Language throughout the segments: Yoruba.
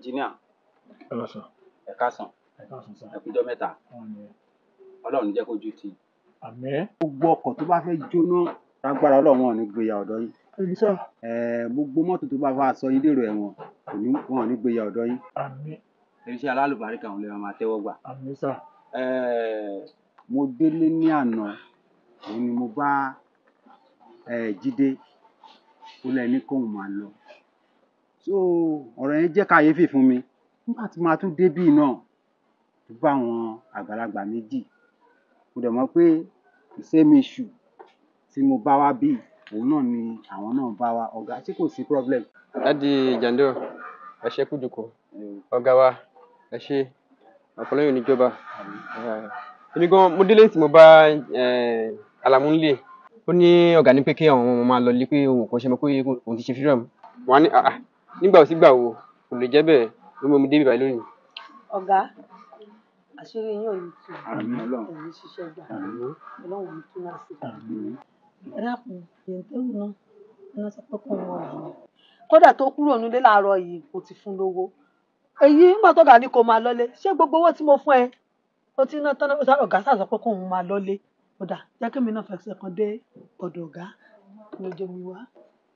ẹnjìníà ẹ lọ sọ ẹ káàsán ẹ káàsán sá ẹ kújọ́ mẹ́ta wọn ni ọlọ́run jẹ́ kójú tì í. àmì gbogbo ọkọ̀ tó bá fẹ́ jóná lágbára ọlọ́run wọn ò ní gbéya ọ̀dọ̀ yín ẹni sá Ẹ̀ẹ́, gbogbo mọ́tò tó bá fà sọ yín dèrò ẹ̀wọ̀n kò ní wọn ò ní gbéya ọ̀dọ̀ yín àmì irinṣẹ́ alálùbáríkà òun lè máa tẹ́wọ́ gbà. àmì sá Ẹ̀ẹ́, mo délé ní àná òun ni mo bá ẹ̀ẹ́, jídé ó lẹ́ni kóun máa lọ so ọ̀rọ̀ yẹn jẹ́ kàyéfì fún mi nígbà tí màá tún débì náà tó bá àwọn àgbàlagbà méjì mo dẹ̀ mọ̀ pé the same issue tí mo bá wá bí òun náà ni àwọn náà bá wá ọ̀gá ṣé kò sí problem. láti jàǹdó ẹ ṣe kújùkọ ọgá wa ẹ ṣe ọpọlọyìn oníjọba èmi gan mo délé tí mo bá eh, alamu nílé ó ní ọgá ní pé kí àwọn ọmọ máa lọ lé pé òun kò ṣe mọ pé òun ti ṣe freedom wọn á ní àà nígbà ò sígbà wo kò lè jẹ bẹ́ẹ̀ ló mú mi débi báyìí lónìí. ọ̀gá àṣírí yín ò ní tú Àmín Ọlọ́run. ẹ̀yin ṣiṣẹ́ gbà Àmín. ọlọ́run ní tú náà sí i. Àmín. ẹ dákun yẹntẹ́rù náà iná sọ pé kò wọ́n ọ̀hún. kódà tó kúrò nílé láàárọ̀ yìí kò ti fún lówó èyí nígbà tó gà ní kó máa lọ́lé ṣé gbogbo owó tí mo fún ẹ ó ti ná tán náà ọ̀gá sàṣọ pé kóun máa lọ́lé kódà jẹ́ kí mi náà fẹsẹ̀ kan dé ọ̀dọ̀ ọ̀gá ló jẹ́ mi wá.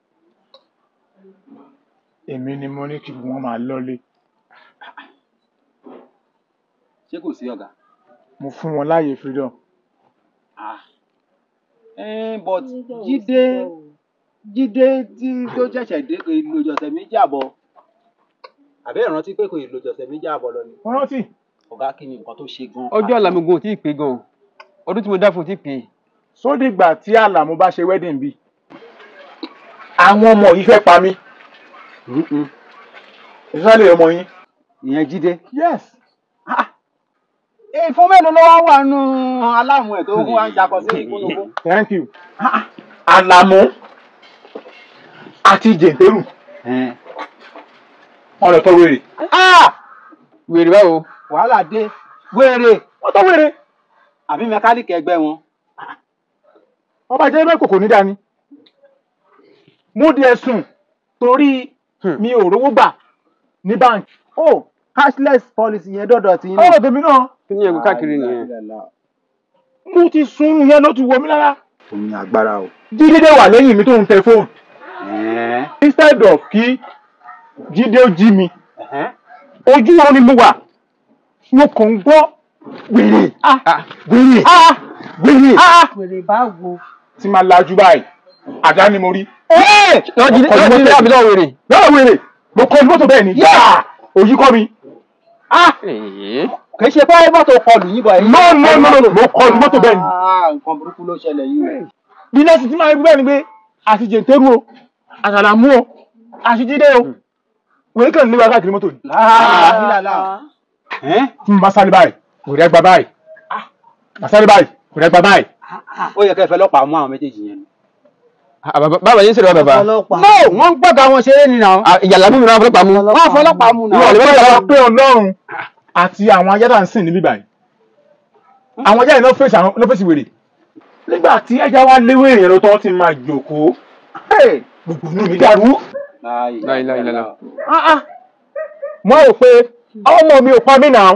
èmi ni mo ní kí wọn máa lọlé ṣé kò sí ọ̀gá. mo fún wọn láàyè freedom Eh, but jíde jíde tí tó ṣẹ̀ṣẹ̀ dé kò ì lòjù ọ̀sẹ̀ méjì àbọ̀ àbẹ́ ìrántí pé kò ì lòjù ọ̀sẹ̀ méjì àbọ̀ lọ ni wọn rántí ọ̀gá kí ni nǹkan tó ṣe gan. ọjọ́ àlàmúgbò ò tí ì pé gan ọdún tí mo dá fún ò tí ì pé sódìgbà tí àlàmú bá ṣe wedding bí àwọn ọmọ yìí fẹ́ pa mí ìsàlẹ̀ ọmọ yín ìyẹn jíde. yes ìfún mélòó ló wá wà nù aláàmú ẹ̀ tó ń wá ń jakọ sí ìkúnnùkú. thank you àlàmú àti jẹ̀ǹtẹ̀rù wọn lọ tọ́ wèrè wèrè báwo wàhálà dé wéèrè wọn tọ́ wèrè àbí mẹkáníìkì ẹgbẹ́ wọn. wọn bá jẹ́ mẹ́kò kò ní dání mú díẹ̀ sùn torí mi ò rówó gbà ní báńkì oh cashless policy yẹn dọ̀dọ̀ tí yín ọ̀rọ̀ tèmi náà kí ni ẹ̀gbọ́n káàkiri nìyẹn mo ti sun yẹn ló ti wọ mí lára omi agbára o. jíde wà lẹ́yìn mi tó ń tẹ fóònù instead of kí jíde ó jí mi ojú wọn ni mo wà mo kàn ń gbọ́ wèrè wèrè wèrè wèrè báwo. tí máa lajú báyìí àdá ni mo rí. lọ́wọ́ jíde lọ́wọ́ jíde àbí lọ́wọ́ wèrè. lọ́wọ́ wèrè mo kọ́ mọ́tò bẹ́ẹ̀ ni yáà òyì kọ́ mi. Èé. kì í ṣe pé mọ́tò kọlù yín bọ̀ no no no no mo kọ́ mọ́tò bẹ́ẹ̀ ni. nǹkan burúkú ló ṣẹlẹ̀ yìí o. bí nọ́ọ̀sì tí máa ń rí bẹ́ẹ̀ ni pé àti jẹ̀ǹtẹ́rù o àtàlàmú o àti jíde o wèrè kàn ní wákàtí mọ́tò ni. láàlá. tí mo bá sáré báyìí wèrè gba báyìí bá sáré báyìí wèrè gba báyìí. ó yẹ kẹ́ ẹ fẹ́ lọ́pàá mú àwọn méjèèjì yẹn ni. Ah, bàbá bàbá yín sọ̀rọ̀ bàbá. ọlọ́pàá. no wọ́n ń gbọ́dọ̀ àwọn ṣeré ni náà. Ah, ìyàlá mú mi náà fọlọ́pàá mú. wọ́n fọlọ́pàá mú náà. ìwọ lè wọ́n pé ọlọ́run àti àwọn ajá ń sìn níbí báyìí àwọn ajá yìí ló fèsì àwọn ló fèsì wèrè nígbà tí ẹja wa léwé èèyàn ló tọ́ ti máa jòkóó gbogbo inú mi dàrú láìláìláìlá. mo rò pé ọmọ mi ò pa mí náà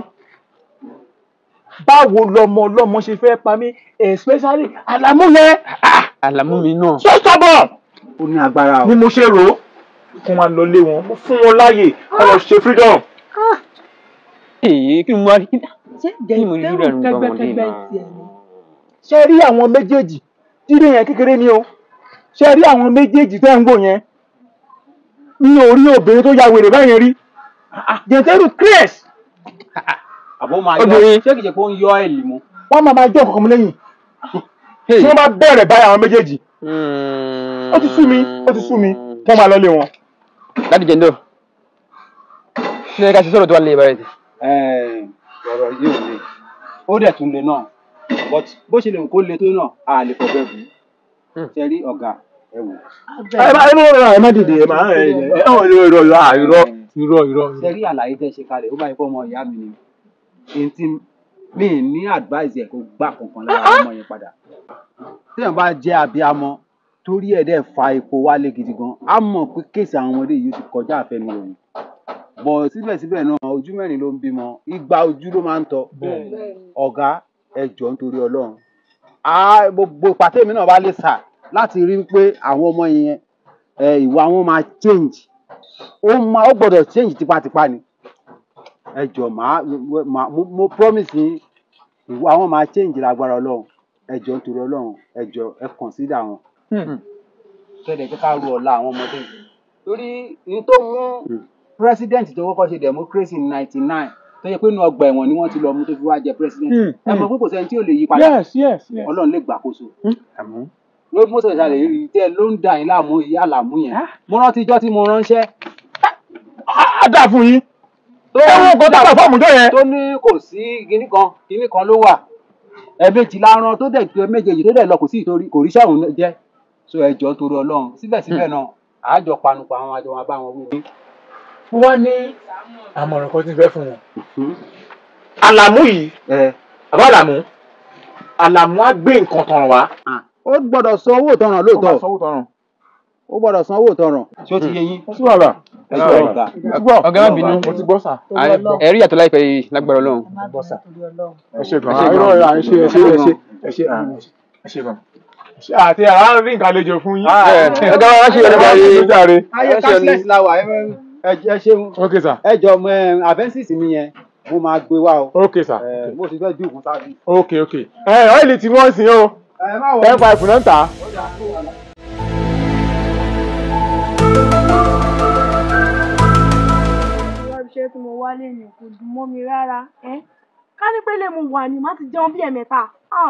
báwo lọmọ ọlọmọ ṣe fẹ́ pa mí especially àlámú yẹn àlàmú mi náà. so stubborn ó ní agbára o. ni mo ṣe rò ó kí wọn lọ lé wọn mo fún wọn láàyè kó lọ ṣe freedom èyí kí ni mo wá rí. ṣé Kí ni mo rí jẹ̀ǹtẹ́rù rẹ̀ nígbà ọmọdé kẹgbẹ́kẹgbẹ́ náà? tiẹ̀ ni. ṣe rí àwọn méjèèjì dídé yẹn kékeré ni o ṣe rí àwọn méjèèjì tẹ́ ń wò yẹn mi ò rí obìnrin tó ya wèrè báyẹn rí jẹ̀ǹtẹ́rù craze àbó máa yọ Obìnrin. ṣé kìí ṣe pé ó ń yọ ẹ̀lì mu. wọ́n máa máa jọ́ ọ̀kọ̀ọ̀kan mi lẹ́yìn tí wọ́n bá bẹ̀rẹ̀ báyìí àwọn méjèèjì ó ti sú mi ó ti sú mi kí wọ́n máa lọ lé wọn. láti jẹ́ndọ̀. kí ni ká ṣe sọ̀rọ̀ tó wà lè báyìí. ọ̀rọ̀ yìí ò le ó dẹ̀ tún le náà but bó ṣe lè kó le tó náà a lè fọbẹ́ bù ú ṣe rí ọ̀gá ẹ wò. ẹ má ẹ má ẹ má dìde ẹ má ẹ ẹ ẹ ọ irọ́ irọ́ irọ́ ah, irọ́ irọ́ irọ́. ṣe rí àlàyé tẹ́ ṣe kalẹ̀ ó bá yẹ kó ọmọ ìyá mi ni èyí tí mi ì ní advice ẹ̀ kó gbà kankan lára ọmọ yẹn padà. téèyàn bá jẹ́ abiyamọ torí ẹ̀ dẹ̀ fa epo wálé gidi gan á mọ̀ pé kéèsì àwọn ọmọdé yìí ti kọjá àfẹnuròyìn bọ̀ síbẹ̀síbẹ̀ náà ojú mẹ́rin ló ń bímọ igba ojú ló máa ń tọ́ ọ̀gá ẹ jọ̀ọ́ nítorí ọlọ́run á gbogbo pàtẹ́mi náà bá lè sà láti rí pé àwọn ọmọ yẹn ẹ, ìwà wọn máa change ó máa ó gbọ́dọ̀ change tipátipá ni ẹ jọ̀ọ́ màá màá mo, mo promise yín ìwà wọn máa change lágbára ọlọ́run ẹ jọ̀ọ́ nítorí ọlọ́run ẹ jọ̀ọ́ ẹ consider wọn kẹ́lẹ̀ kí ká ru ọ̀la àwọn ọmọdé yìí. torí ní tó mú president tó kọ́kọ́ ṣe democracy ní ninety nine tó yẹ pé inú ọgbà ẹ̀wọ̀n ni wọ́n ti lọ mú tó fi wá jẹ president Hmm, ẹ mọ̀ pé kò sẹ́ni tí ò lè yí padà yes yes yes. ọlọ́run lè gbàkóso àmọ́. ló mú sọ̀rọ̀ ìsàlẹ̀ yìí tẹ́ ló ń da yín láàmú ìyá àlàmú yẹn mo rántí ijọ́ tí mo ránṣẹ́ á dà fún yín. tó ẹ wo nǹkan tó gbà fọ́ọ̀mù tó yẹn. tó ní kò sí kinní kan kinní kan ló wà ẹ̀ẹ̀mejì la rán tó dẹ̀ tó méjèèjì tó dẹ̀ lọ kò sí ìtorí kò ríṣẹ́ òun jẹ́ so ẹ jọ̀ọ́ torí ọlọ́run síbẹ̀síbẹ̀ náà àájọ panupọ̀ àwọn àjọ wọn bá wọn wí. wọ́n ní àmọ̀ràn kan tí ń fẹ́ fún wọn. àlàmú yìí ẹ àbá àlàmú àlàmú á gbé nǹkan tàn wá. ó gbọ́dọ̀ san owó ìtanràn ó máa lóòótọ́ sanwó tọrùn. ó gbọ́dọ̀ san owó ìtanràn ṣé ó ti yé yín ó sì wà rà. ẹ jọ̀ọ́ ọ̀gá mo ti gbọ́. ọ̀gá má bínú. mo ti gbọ́ sà. ẹ rí ìyàtọ̀ láìpẹ́ yìí lágbára ọlọ́run ẹ má bínú torí ọlọ́run. ẹ ṣe gan. Ẹ ṣé gan. irọ́ ẹ̀ à ń ṣe ẹ ṣe ẹ ṣe ẹ ṣe à, ẹ ṣe gan. Ṣé àti àrà ń rí nǹkan àlejò fún yín. ẹ ọ̀gá wa wá ṣe ìyọ̀lẹ́ ẹ báyìí ṣe jàre. ayé Ẹ ṣe cashless la wà ẹ ẹ ṣeun ok sà ẹ jọ mọ ẹ avensis mi yẹn mo máa gbé wá o ok sà ẹ mo ti fẹ́ dín òkun sáà ok ok. ẹ ọ́ìlì tí wọ́n sìn o ẹ má wọ ten five náà ń tà á. ìwà iṣẹ́ tí mo wá lè ní kò dùn mọ́ mi rárá ẹ́ ká ní pé lè mo wà ní má ti jẹun bí ẹ̀mẹ́ta ah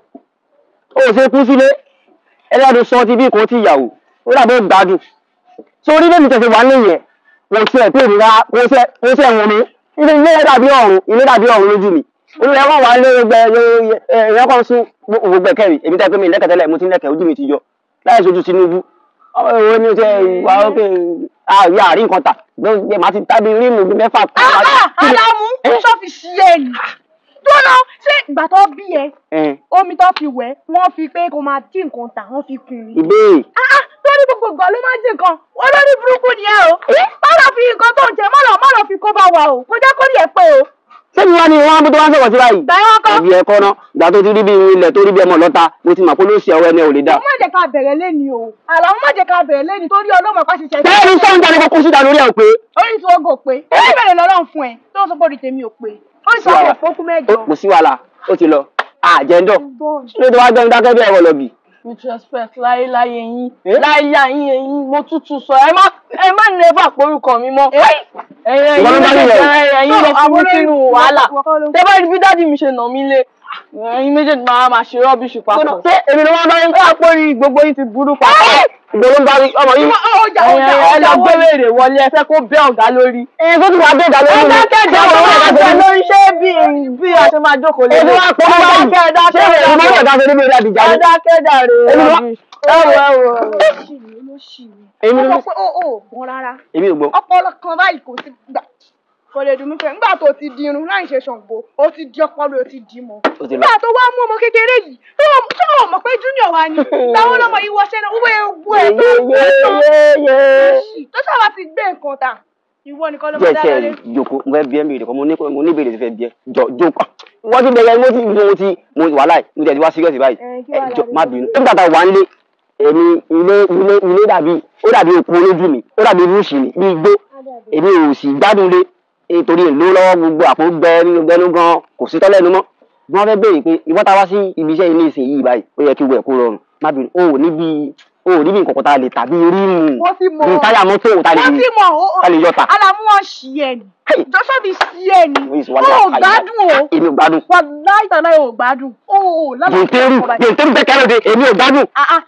ó ṣe kú sílé ẹlẹ́dùn sọ ti bí kan ti ìyàwó ó dàbí gbádùn sórí lẹ́nu tẹ̀sí wà lẹ́yìn ẹ̀ wọ́n ṣe ẹ̀pẹ́ ìrora wọ́n ṣe wọ́n ṣe wọ̀n mi ilé ilé dàbí ọ̀run ilé dàbí ọ̀run lójú mi olùyẹ wọn wà lé gbẹ ẹ̀yọ́ kan sún òwò gbẹ̀kẹ́rì èmi tẹ́ pé mi lẹ́kẹ̀tẹ́lẹ̀ mo ti lẹ́kẹ̀ ojú mi ti yọ láì sojú Tinubu ọmọ ìwé ni ṣe wà ókè àrí àrí nǹkan tà gbẹ màá ti tábí rímù bí mẹ́fà kan. Ádámù ṣọ́ọ̀fì sí ẹ nì dúró ṣé ìgbà tó bí ẹ Ẹ̀, omi tó fi wẹ̀ wọ́n fi pé kó máa dín nǹkan tà wọ́n fi kùn ní. ìbéèrè Ah, lórí gbogbo ìgbà ló máa ń dín nǹkan olórí burúkú ni ẹ o má lọ fi nǹkan tó ń jẹ má lọ má lọ fi kó bá wa o kó jẹ́ kó rí ẹ pé o sẹ́ni wá ní wọn á bó tó wá ń sọ̀rọ̀ sí báyìí. gbà yẹn kọ́ ẹbí ẹkọ náà ìgbà tó ti rí bí ilẹ̀ tó rí bí ọmọ lọ́ta mo ti mọ̀ pé ló ṣe ọwọ́ ẹni ò lè dá. má jẹ́ ká bẹ̀rẹ̀ lẹ́ni o àlàó má jẹ́ ká bẹ̀rẹ̀ lẹ́ni torí ọlọ́mọ pa ṣiṣẹ́ bẹ́ẹ̀ ni sọ́ńdà ni kókó síta lórí ẹ̀ ò pé. orí tí ogo pé èyí bẹ̀rẹ̀ lọ́lọ́run fún ẹ tó ń sọ pé orí tèmi ò pé orí tí ogo fókú mẹ́jọ. kò sí wàhálà ó ti lọ àjẹ́ńdọ̀ ṣé tó wá gbẹ́ni dákẹ́ bí ẹ̀rọ lọ́bì. with respect láyéláyé yín Eh? láyéláyé yín mo tútù sọ ẹ má ẹ má ní ẹbà porúkọ mi mọ́ ẹ̀yin Ìwọ ló ẹ̀yin bá nílẹ̀ o. méjèèjì ẹ̀yin lè fi mí sínú wàhálà tẹ bá rí bí dáàdi mi ṣe nà mí lé ẹ̀yin méjèèjì máa máa ṣe rọ́bìṣì papọ̀ ṣé èmi ni wọ́n bá yín ẹ àpò rí gbogbo yín ti burú papọ̀ ìgbòho ń bá rí ọmọ yìí. ọjà ẹ̀yin ọjà ẹ lọ ọjà gbé wèrè wọlé ẹ fẹ́ kó bẹ́ ọ̀gá lórí. ẹni tó ti wà dé ìdálẹ́ ẹ dákẹ́ jẹ́ ọ̀gá ọ̀gá lórí ṣé bí bí a ṣe máa jókòó lé èmi wá pọ̀ mọ́ báyìí dákẹ́ ṣé dákẹ́ èmi máa ń yọ̀dá sórí mi rí àdìjà ẹ ni. dákẹ́ dàrú Èmi wá- ẹ wò ẹ wò. olóṣì ni olóṣì ni Èmi ó ni- sọ pé ó ò gbọ́n rárá èmi ò gbọ́. ọpọlọ kan báyìí kò sí gbà kò lè dùn mí fẹ́ nígbà tó ti di irun láì ṣe ṣàǹgbó ó ti di ọpọlọ ó ti di mọ́ Ó ti lọ. nígbà tó wá mú ọmọ kékeré yìí tó tó ò mọ̀ pé junior wa ni táwọn ọlọmọ yìí wọṣẹ́ náà wọ́n ewu ẹ̀ tó ń gbé tán yéyéyé. tó sábà ti gbé nǹkan ta ìwọ nìkan ló díẹ̀ máa dá tiẹ̀ lọlé. jòkó mo fẹ́ bí ẹ́ mi rè kọ́ mo ní mo ní ìbéèrè tí fẹ́ bí ẹ́ jọ jókòó. wọ́n ti bẹ̀rẹ̀ mo ti mo ti mo wà láì mo tẹ̀ ti wá serious báyìí. Ẹ, kí ẹ wàá jọ láre má lọ? bínú. nígbà tá a wà ń lé èmi ilé ilé ilé dàbí ó dàbí òkú olójú mi ó dàbí rúùsì mi bí igbó èmi ò sì gbádùn lé nítorí èlò lọ́wọ́ gbogbo àpò gbẹ nínú gbẹnu gan kò sí tọ́lẹ́nu mọ́ bí wọ́n fẹ́ béèrè pé ìwọ́n ta wá sí ibi iṣẹ́ ilé ìsìn yìí báyìí ó yẹ kí wẹ̀ kó rọrùn má bínú o ò níbi o ò níbi nǹkan kan tá a lè tà bí rímù wọ́n ti mọ̀ bí táyà mọ́tò tá a lè wọ́n ti mọ̀ ó tá a lè yọta. alamu wọn ṣì ẹ̀ ni Hey. joshua fi ṣì ẹ̀ ni Wọ́n yìí sọ ó wá ní ò àpá yìí. gbádùn o èmi ò gbádùn wà láì tàn láì ò gbádùn ó ò gbèntèrú gbèntèrú bẹ́ẹ̀ lóde èmi ò gbádùn.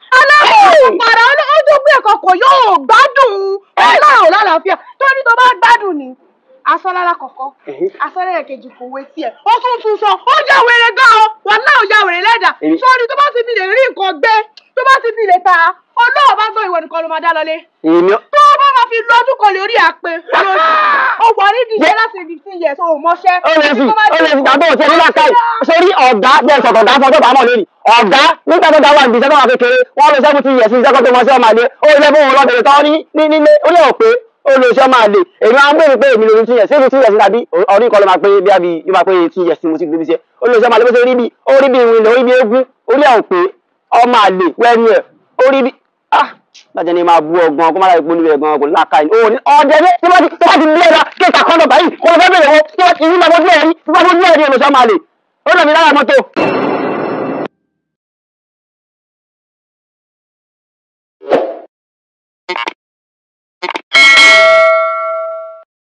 aláwọ̀ padà ojú gbé ẹ̀kọ́ kò yóò gbádùn ọlọ́run lálàáfíà torí tó bá gbádùn ni asọ́lára kọ̀kọ́ asọ́lára kejì kò wé tiẹ̀ ó tún tún sọ ó já wèrè gan-an wà náà ó já wèrè lẹ́dà Èmi- sọ́ọ́ni tó bá ti fi lè rí nǹkan gbé tó bá ti fi lè ta ọlọ́run bá gbọ́ ìwọ nìkan ló máa dá lọlé èmi ò tó o bá máa fi lọ́dún kan lórí àpè olóṣù ó wà nídìí iṣẹ́ láti fifteen years o ò mọṣẹ́ ó lè fi ó lè fi gbàgbọ́ òtí ẹni láta yìí sórí ọ̀gá bẹ́ẹ̀ sọ̀tọ̀ ọ̀gá fún ọjọ́ bàámọ̀ lónìí ọ̀gá nígbà tó dáwà níbi iṣẹ́ tó wà kékeré wọ́n lọ seventy years iṣẹ́ kan tó mọ sí ọmọ àlẹ́ ó lè fún òun lọ́bẹ̀rẹ̀ tán ní ní nílé ó lè rò pé olùsọ máa lè èmi máa ń bèrè pé èmi lórí two years ṣébi two years tàbí ọdún kan ló máa pé bí a bí yóò máa pé two years tí mo ti gbé bí iṣẹ́ olùsọ máa lè bó ṣe rí bí orí bí ìwìn orí bí eégún orí àwọn pé ọmọ àlè wẹ́nu ẹ̀ orí bí ah bàjẹ́ ni máa bú ọgbọ́n kó má láì polówó ẹ̀gbọ́n kò láka ẹ̀ òní ọ̀dẹ ní tí wọ́n ti tí wọ́n ti lé ẹ̀rọ kí n kà kọ́ńdọ̀ báyìí kò lọ fẹ́ bèrè wo tí wọ́n ti yí máa bójú ẹ̀rí tí wọ́n bójú ẹ̀rí olùsọ máa lè ó lọ mi lára mọ́tò.